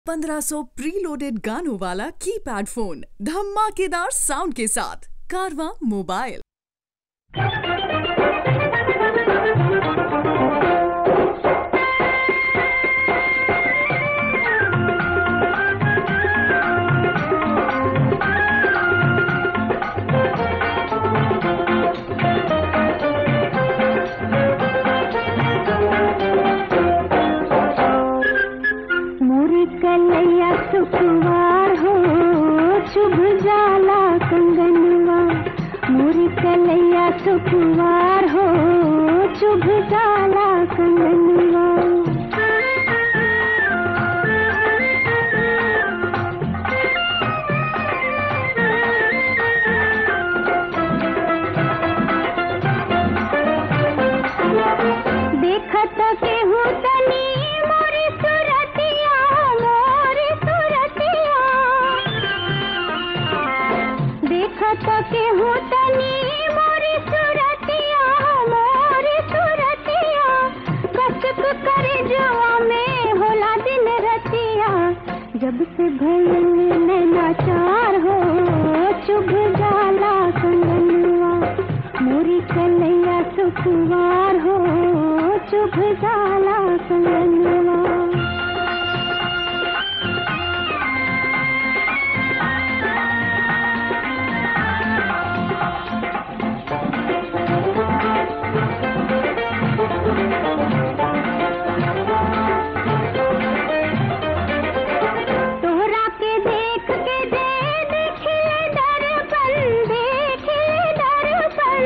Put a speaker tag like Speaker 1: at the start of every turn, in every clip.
Speaker 1: 1500 preloaded गानों वाला keypad phone धमाकेदार साउंड के साथ कारवा मोबाइल
Speaker 2: मोरी कलैया सुखवार हो शुभ जाला कंगनवा मोरी कलैया सुखवार हो शुभ जाला कंगनवा देखत केहू तनी मोरी सुरतिया मोरी सुरतिया देखत केहू तनी मोरी सुरतिया मोरी सुरतिया कसक करे जवा में होला दिन रतिया जब से भइल नैनाचार हो चुभ जाला कंगनवा मोरी कलैया सुखवार हो चुभ जाला कंगनवा तोहरा के देख के दे देखिए दर्पण देखिए दर्पण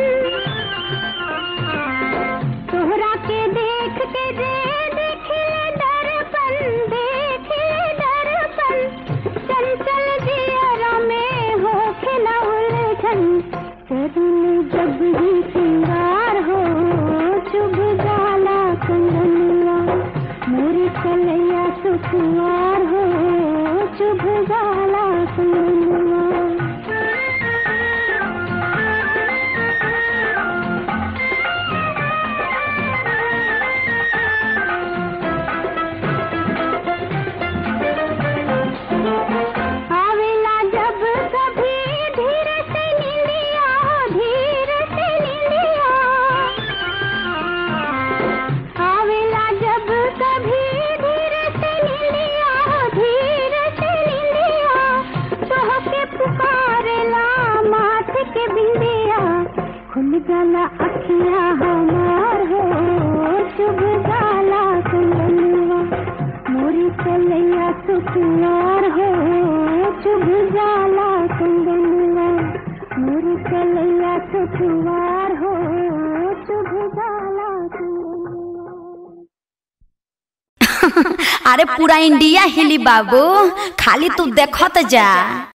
Speaker 2: तोहरा के देख के दे देखिए दर्पण देखिए दर्पण चंचल जियरा में हो खिला उलझन तरुण जब ही सिंगार हो शुभ जाला कंगनवा मोरी कलैया सुखवार हो शुभ जाला कंगनवा आवेला जब कभी धीरे से नीलिया धीरे से नीलिया आवेला जब कभी धीरे से नीलिया धीरे से नीलिया तोह के पुकारेला माथ के बिंदिया खुल जाला अखिया हमार हो शुभ जाला कुंदनवा मोरी कलैया सुखवार हो शुभ जाला कुंदनवा मोरी कलैया सुखवार हो शुभ जाला कुंदनवा
Speaker 3: अरे पूरा इंडिया हिली बाबू खाली तू देखत जा